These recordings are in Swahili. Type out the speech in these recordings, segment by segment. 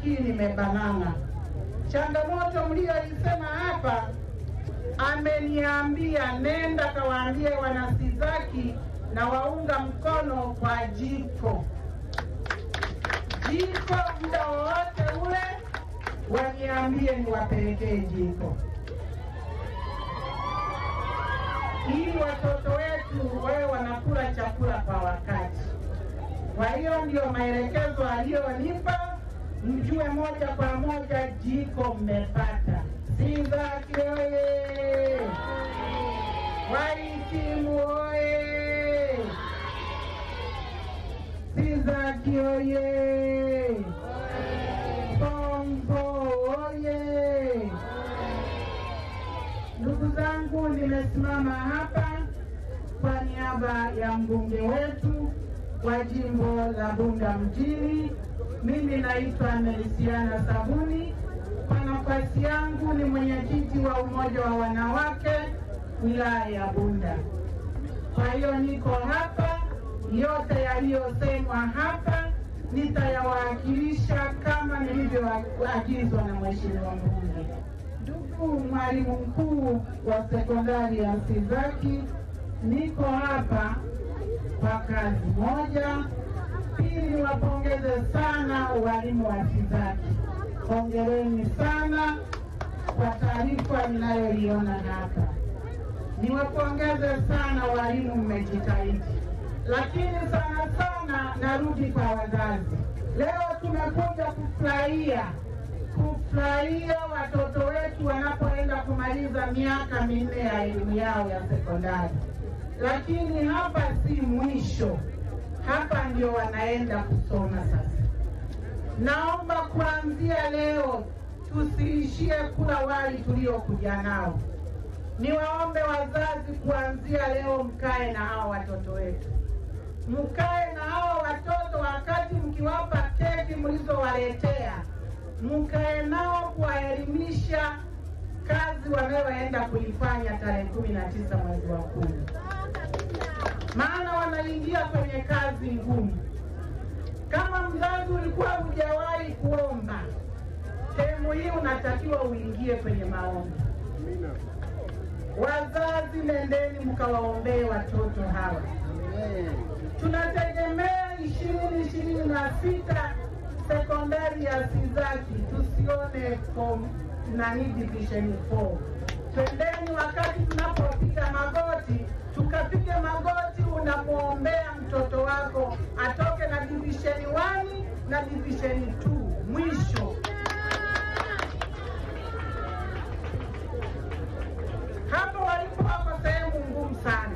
akili imebanana. Changamoto mliyoisema hapa, ameniambia nenda kawaambie wanasizaki na waunga mkono kwa jiko jiko, muda wowote ule waniambie niwapelekee jiko ili watoto wetu wawe wanakula chakula kwa wakati. Kwa hiyo ndio maelekezo aliyonipa, mjue moja kwa moja jiko mmepata. Sizaki oye! Wahitimu oye! Sizaki oye! Bongo oye! Ndugu zangu, nimesimama hapa kwa niaba ya mbunge wetu wa jimbo la Bunda mjini. Mimi naitwa Melisiana Sabuni. Kwa nafasi yangu ni mwenyekiti wa umoja wa wanawake wilaya ya Bunda. Kwa hiyo niko hapa, yote yaliyosemwa hapa nitayawakilisha kama nilivyoagizwa na mheshimiwa mbunge. Ndugu mwalimu mkuu wa sekondari ya Sizaki, niko hapa kwa kazi moja. Pili, niwapongeze sana walimu wa Sizaki, hongereni sana kwa taarifa ninayoiona hapa. Niwapongeze sana walimu, mmejitahidi, lakini sana sana narudi kwa wazazi. Leo tumekuja kufurahia kufurahia watoto wetu wanapoenda kumaliza miaka minne ya elimu yao ya sekondari, lakini hapa si mwisho, hapa ndio wanaenda kusoma sasa. Naomba kuanzia leo tusiishie kula wali tuliokuja nao. Niwaombe wazazi, kuanzia leo mkae na hawa watoto wetu, mkae na hawa watoto wakati mkiwapa keki mlizowaletea mkae nao kuwaelimisha kazi wanayoenda kuifanya tarehe kumi na tisa mwezi wa kumi, maana wanaingia kwenye kazi ngumu. Kama mzazi ulikuwa hujawahi kuomba, sehemu hii unatakiwa uingie kwenye maombi. Wazazi, nendeni mkawaombee watoto hawa. Tunategemea ishirini ishirini na sita sekondari ya Sizaki tusione form nani division 4. Twendeni wakati tunapopiga magoti, tukapige magoti, unamwombea mtoto wako atoke na division 1 na division 2 mwisho. Hapo walipo wako sehemu ngumu sana.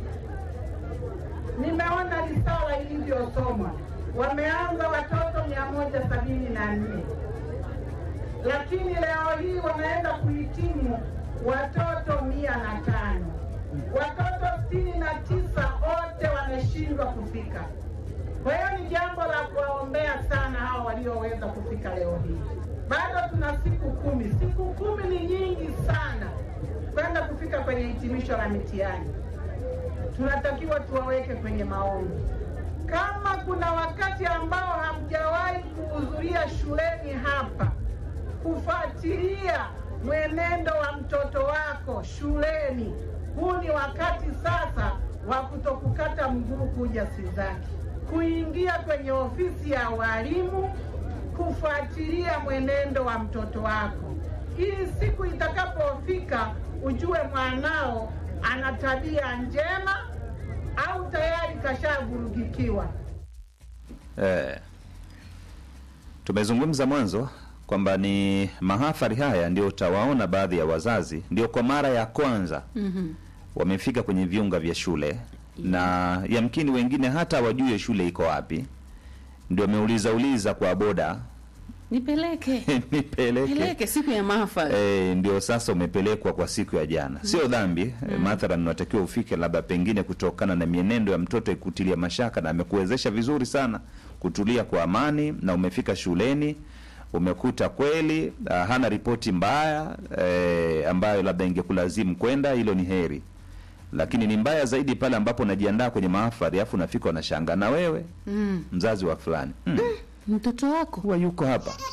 Nimeona risala ilivyosomwa wameanza watoto mia moja sabini na nne lakini leo hii wanaenda kuhitimu watoto mia na tano watoto sitini na tisa wote wameshindwa kufika. Kwa hiyo ni jambo la kuwaombea sana hao walioweza kufika leo hii. Bado tuna siku kumi. Siku kumi ni nyingi sana kwenda kufika kwenye hitimisho la mitihani. Tunatakiwa tuwaweke kwenye maombi kama kuna wakati ambao hamjawahi kuhudhuria shuleni hapa kufuatilia mwenendo wa mtoto wako shuleni, huu ni wakati sasa wa kutokukata mguu kuja Sizaki, kuingia kwenye ofisi ya walimu, kufuatilia mwenendo wa mtoto wako, ili siku itakapofika ujue mwanao ana tabia njema au tayari kashavurugikiwa. Eh, tumezungumza mwanzo kwamba ni mahafari haya ndio utawaona baadhi ya wazazi ndio kwa mara ya kwanza Mhm. wamefika kwenye viunga vya shule na yamkini wengine hata wajue shule iko wapi, ndio wameuliza uliza kwa boda Nipeleke. nipeleke Peleke siku ya mahafali. E, ndio sasa umepelekwa kwa siku ya jana. Sio dhambi e, mathalan unatakiwa ufike labda pengine kutokana na mienendo ya mtoto ikutilia mashaka na amekuwezesha vizuri sana kutulia kwa amani, na umefika shuleni umekuta kweli ah, hana ripoti mbaya e, ambayo labda ingekulazimu kwenda, hilo ni heri. Lakini ni mbaya zaidi pale ambapo unajiandaa kwenye mahafali afu unafika unashangaa na wewe Mm. mzazi wa fulani hmm, Mtoto wako huwa yuko hapa